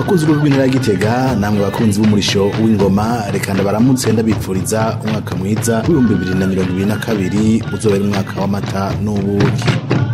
bakunzi b'urw'intara ya gitega namwe bakunzi b'umurisho w'ingoma reka ndabaramutse ndabipfuriza umwaka mwiza w'ibihumbi bibiri na mirongo ibiri na kabiri uzobera umwaka w'amata n'ubuki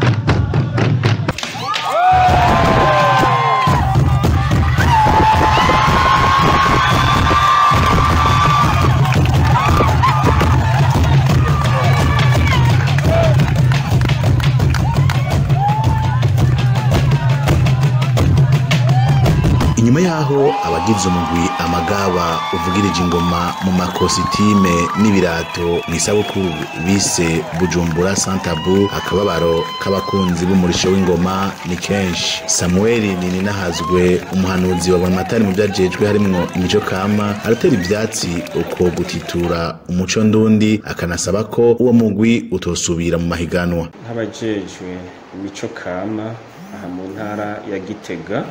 inyuma yaho abagize umugwi amagaba uvugirije ingoma mu makositime n'ibirato mu isabukuru bise bujumbura santabu akababaro k'abakunzi b'umurisho w'ingoma ni kenshi samueli nininahazwe umuhanuzi wa bonamatari mu vyajejwe harimwo imico kama aratera ivyatsi uko gutitura umuco ndundi akanasaba ko uwo mugwi utosubira mu mahiganwa nk'abajejwe imico kama aha mu ntara ya gitega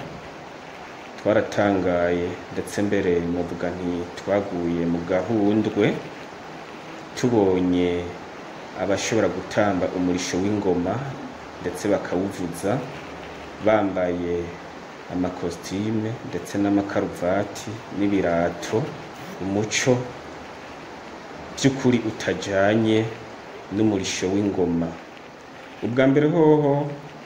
twaratangaye ndetse mbere muvuga nti twaguye mu gahundwe tubonye abashobora gutamba umurisho w'ingoma ndetse bakawuvuza bambaye amakositime ndetse n'amakaruvati n'ibirato umuco by'ukuri utajanye n'umurisho w'ingoma ubwa mbere hoho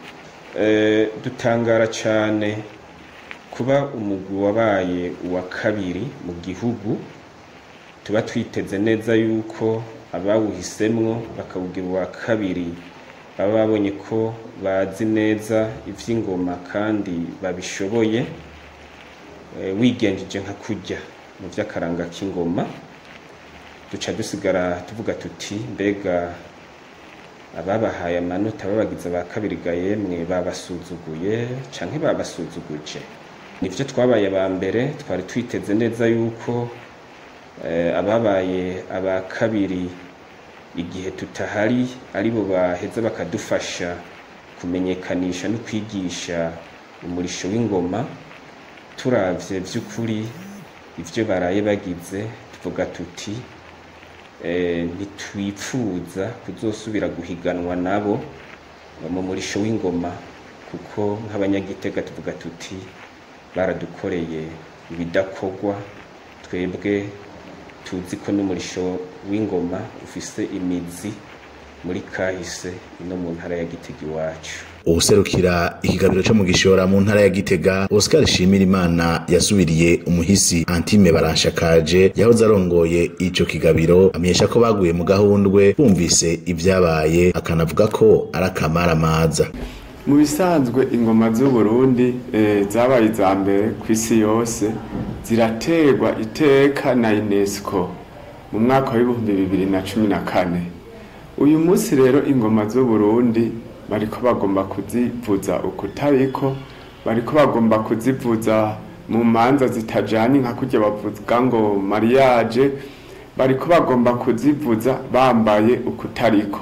eh, dutangara cane kuba umugwi wabaye uwa kabiri mu gihugu tuba twiteze neza yuko abawuhisemwo bakawugira uwa kabiri baba babonye ko bazi neza ivy'ingoma kandi babishoboye e, wigenjeje nka kurya mu vy'akaranga k'ingoma duca dusigara tuvuga tuti mbega ababahaye amanota babagize ba kabiri ga yemwe babasuzuguye canke babasuzuguje nivyo twabaye aba mbere twari twiteze neza yuko eh, ababaye aba kabiri igihe tutahari aribo baheza bakadufasha kumenyekanisha no kwigisha umurisho w'ingoma turavye vy'ukuri ivyo baraye bagize tuvuga tuti eh, ntitwipfuza kuzosubira guhiganwa nabo mu murisho w'ingoma kuko nk'abanyagitega tuvuga tuti baradukoreye ibidakorwa twebwe tuzi ko n'umurisho w'ingoma ufise imizi muri kahise no mu ntara ya gitega iwacu uwuserukira ikigabiro co mu gishora mu ntara ya gitega oscar shimira imana yasubiriye umuhisi antime baranshakaje yahoze arongoye ico kigabiro amenyesha ko baguye mu gahundwe bumvise ivyabaye akanavuga ko ari akamaramaza mu bisanzwe ingoma z'uburundi eh, zabaye iza mbere ku isi yose ziraterwa iteka na unesco mu mwaka w'ibihumbi bibiri na cumi na kane uyu munsi rero ingoma z'uburundi bariko bagomba kuzivuza ukutariko bariko bagomba kuzivuza mu manza zitajanye nka kurya bavuga ngo mariage bariko bagomba kuzivuza bambaye ukutariko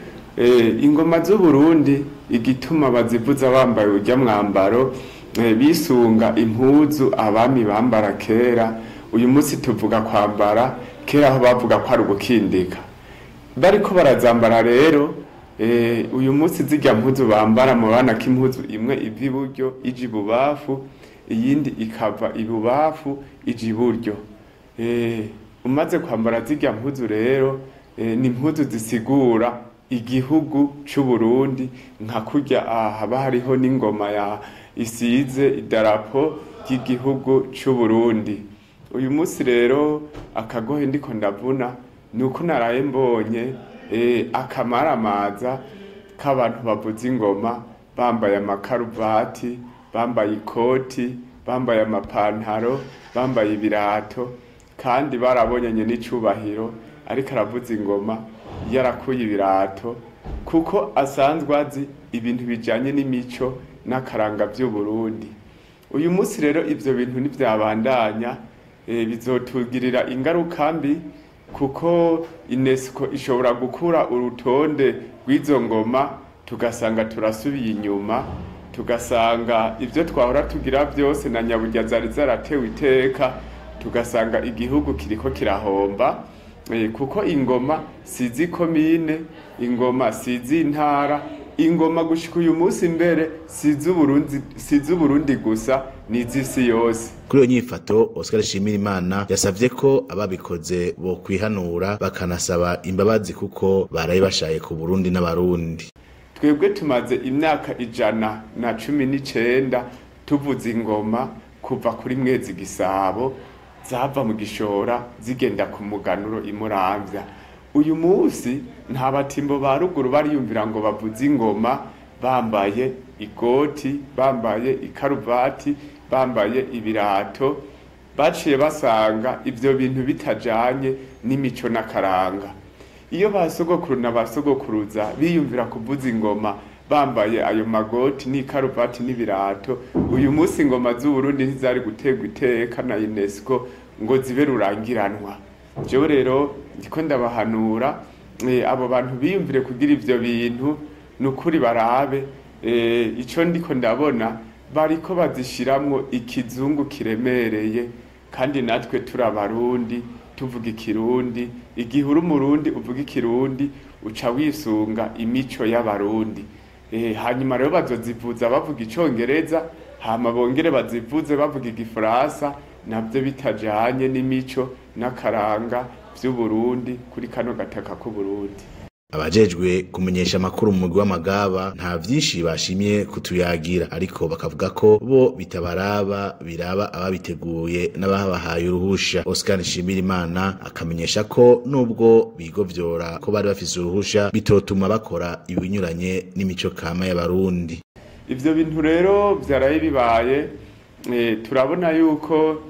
eh, ingoma z'uburundi igituma bazivuza bambaye urya mwambaro eh, bisunga impuzu abami bambara kera uyu munsi tuvuga kwambara kera aho bavuga ko ari ugukindika bariko barazambara rero eh, uyu munsi zirya mpuzu bambara murabona ko impuzu imwe iva iburyo ija ibubafu iyindi ikava ibubafu ija iburyo eh, umaze kwambara zirya mpuzu rero eh, ni impuzu zisigura igihugu c'uburundi nka kurya aha haba hariho n'ingoma ya isize idarapo ry'igihugu c'uburundi uyu munsi rero akagohe ndiko ndavuna ni uko naraye mbonye eh, akamaramaza k'abantu bavuza ingoma bambaye amakaruvati bambaye ikoti bambaye amapantaro bambaye ibirato kandi barabonyanye n'icubahiro ariko aravuza ingoma yarakuye ibirato kuko asanzwe azi ibintu bijanye n'imico n'akaranga vy'uburundi uyu munsi rero ivyo bintu ntivyabandanya e, bizotugirira ingaruka mbi kuko unesco ishobora gukura urutonde rw'izo ngoma tugasanga turasubiye inyuma tugasanga ivyo twahora tugira vyose na nyaburya zari zaratewe iteka tugasanga igihugu kiriko kirahomba eh, kuko ingoma sizi komine ingoma sizi intara ingoma gushika uyu munsi mbere si iz'Uburundi si iz'Uburundi gusa ni iz'isi yose kuri iyo nyifato Oscar Shimirimana yasavye ko ababikoze bo kwihanura bakanasaba imbabazi kuko baraye bashaye ku Burundi n'abarundi twebwe tumaze imyaka ijana na cumi n'icenda tuvuza ingoma kuva kuri mwezi gisabo zava mu gishora zigenda ku muganuro imuramvya uyu munsi nta batimbo ba ruguru bariyumvira ngo bavuze ingoma bambaye igoti bambaye ikaruvati bambaye ibirato baciye basanga ivyo bintu bitajanye n'imico n'akaranga iyo ba sogokuru na ba sogokuruza biyumvira kuvuza ingoma bambaye ayo magoti n'ikaruvati n'ibirato uyu munsi ingoma z'uburundi ntizari guterwa iteka na unesco ngo zibe rurangiranwa jewe rero ndiko ndabahanura eh, abo bantu biyumvire kugira ivyo bintu ni ukuri barabe eh, ico ndiko ndabona bariko bazishiramwo ikizungu kiremereye kandi natwe turi abarundi tuvuga ikirundi igihe uri umurundi uvuga ikirundi uca wisunga imico y'abarundi eh, hanyuma rero bazozivuza bavuga icongereza hama bongere bazivuze bavuga igifaransa navyo bitajanye n'imico n'akaranga vy'uburundi kuri kano gataka k'uburundi abajejwe kumenyesha amakuru mu mugwi w'amagaba nta vyinshi bashimye kutuyagira ariko bakavuga ko bo bitabaraba biraba ababiteguye n'ababahaye uruhusha Oscar Nshimirimana akamenyesha ko nubwo bigovyora ko bari bafise uruhusha bitotuma bakora ibinyuranye n'imico kama y'abarundi ivyo bintu rero vyaraye bibaye eh, turabona yuko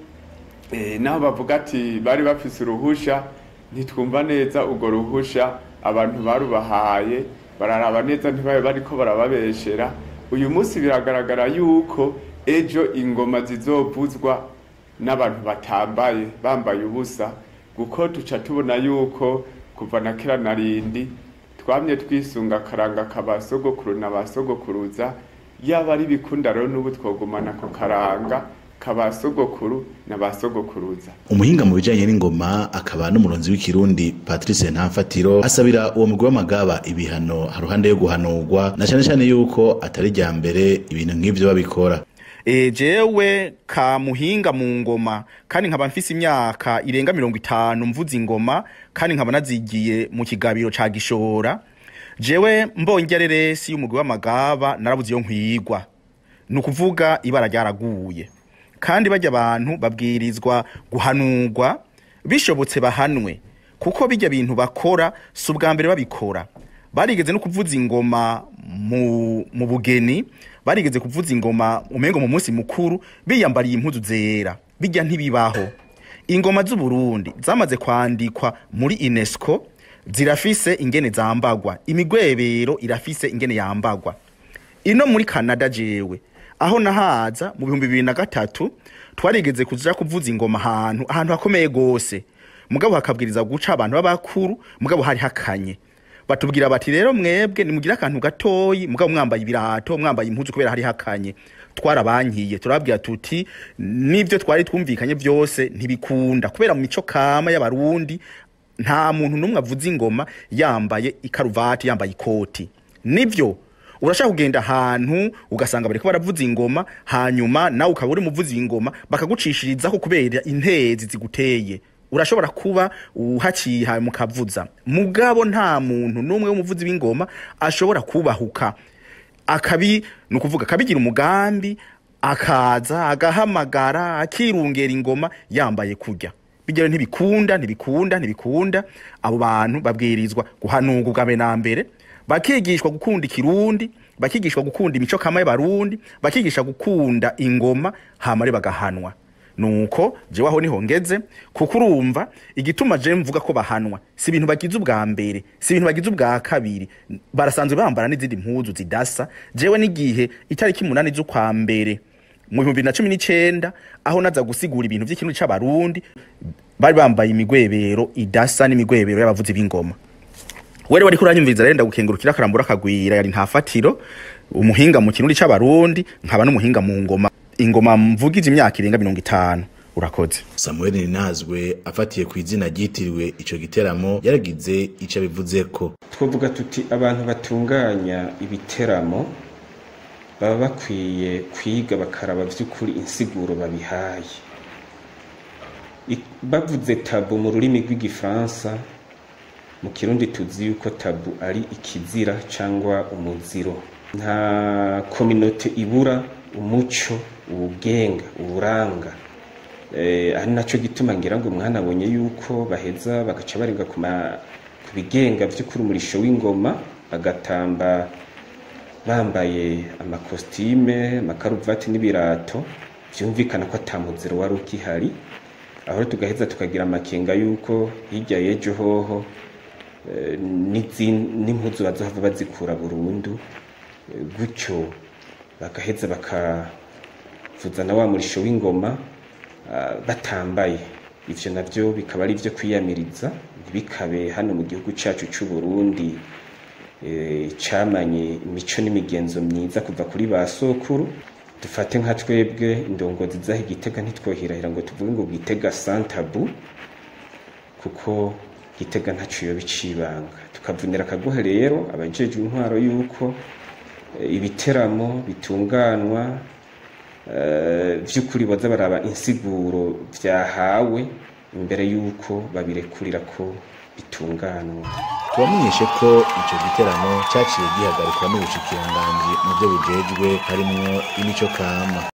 eh, naho bavuga ati bari bafise uruhusha ntitwumva neza urwo ruhusha abantu barubahaye bararaba neza ntibabe bariko barababeshera uyu munsi biragaragara yuko ejo ingoma zizovuzwa n'abantu batambaye bambaye ubusa kuko tuca tubona yuko kuva na kera na rindi twamye twisunga akaranga ka ba sogokuru na ba sogokuruza yaba ari bikunda rero n'ubu twogumana ku karanga ka ba sogokuru na ba sogokuruza umuhinga mu bijanye n'ingoma akaba n'umuronzi w'ikirundi Patrice Ntamfatiro asabira uwo mugwi w'amagaba ibihano haruhande yo guhanurwa na cane cane yuko atari rya mbere ibintu nk'ivyo babikora e, jewe ka muhinga mu ngoma kandi nkaba mfise imyaka irenga mirongo itanu mvuza ingoma kandi nkaba nazigiye mu kigabiro ca gishora jewe mbonye areresi y'umugwi w'amagaba narabuze iyo nkwigwa ni ukuvuga ibara ryaraguye kandi bajya abantu babwirizwa guhanurwa bishobotse bahanwe kuko bijya bintu bakora si ubwa mbere babikora barigeze no kuvuza ingoma mu, mu bugeni barigeze kuvuza ingoma umengo mu munsi mukuru biyambariye impuzu zera bijya ntibibaho ingoma z'uburundi zamaze kwandikwa muri unesco zirafise ingene zambagwa imigwebero irafise ingene yambagwa ino muri canada jewe aho nahaza mu bihumbi bibiri na gatatu twarigeze kuja kuvuza ingoma ahantu ahantu hakomeye gose mugabo hakabwiriza guca abantu b'abakuru mugabo hari hakanye batubwira bati rero mwebwe nimugire akantu gatoyi mugabo mwambaye ibirato mwambaye impuzu kubera hari hakanye twarabankiye turababwira tuti nivyo twari twumvikanye vyose ntibikunda kubera mu mico kama y'abarundi nta muntu n'umwe avuza ingoma yambaye ikaruvati yambaye ikoti nivyo urashaka kugenda ahantu ugasanga bariko baravuza ingoma hanyuma nawe ukaba uri muvuzi w'ingoma bakagucishirizaho kubera intezi ziguteye urashobora kuba uhaciye mukavuza mugabo nta muntu n'umwe w'umuvuzi w'ingoma ashobora kubahuka akabi ni ukuvuga akabigira umugambi akaza agahamagara akirungera ingoma yambaye kurya bijya ntibikunda ntibikunda ntibikunda abo bantu babwirizwa guhanurwa ubwa mbere na mbere bakigishwa gukunda ikirundi bakigishwa gukunda imico kama y'abarundi bakigisha gukunda ingoma hamare bagahanwa nuko jewe aho niho ngeze kuko urumva igituma je mvuga ko bahanwa si ibintu bagize ubwa mbere si ibintu bagize ubwa kabiri barasanzwe bambara n'izindi mpuzu zidasa jewe n'igihe itariki umunani z'ukwa mbere mu bihumbi bibiri na cumi n'icenda aho naza gusigura ibintu vy'ikirundi c'abarundi bari bambaye imigwebero idasa n'imigwebero y'abavuzi b'ingoma wewe wariko uranyumviriza rero ndagukengurukira akarambura akagwira yari nta fatiro umuhinga mu kirundi c'abarundi nkaba n'umuhinga mu ngoma ingoma mvugize imyaka irenga mirongo itanu urakoze samuel ninazwe afatiye ku izina ryitiriwe ico giteramo yaragize ico abivuzeko twavuga tuti abantu batunganya ibiteramo baba bakwiye kwiga bakaraba vy'ukuri insiguro babihaye I- bavuze tabu mu rurimi rw'igifaransa mu kirundi tuzi yuko tabu ari ikizira cyangwa umuziro nta kominote ibura umuco uwugenga uwuranga eh, ari naco gituma ngira ngo mwanabonye yuko baheza bagaca barenga ku ma- ku bigenga vy'ukuri umurisho w'ingoma bagatamba bambaye amakositime amakaruvati n'ibirato vyumvikana ko ata muziro wari ukihari aho tugaheza tukagira amakenga yuko hirya y'ejo hoho eh, n'izin- n'impuzu bazohava bazikura burundu eh, gutyo bagaheza bakavuza na wa murisho w'ingoma ah, batambaye ivyo navyo bikaba ari ivyo kwiyamiriza ntibikabe hano mu gihugu cacu c'u Burundi eh, camanye imico n'imigenzo myiza kuva kuri ba sokuru dufate nka twebwe indongozi zaho igitega ntitwohirahira ngo tuvuge ngo gitega santabu kuko gitega ntaco yoba icibanga tukavunira akagohe rero abajejwe intwaro yuko eh, ibiteramo bitunganwa eh, vy'ukuri boza baraba insiguro vyahawe imbere yuko babirekurira ko bitunganwa tubamenyeshe ko ico giteramo caciye gihagarikwa n'ubushikiranganji mu vyo bujejwe harimwo imico kama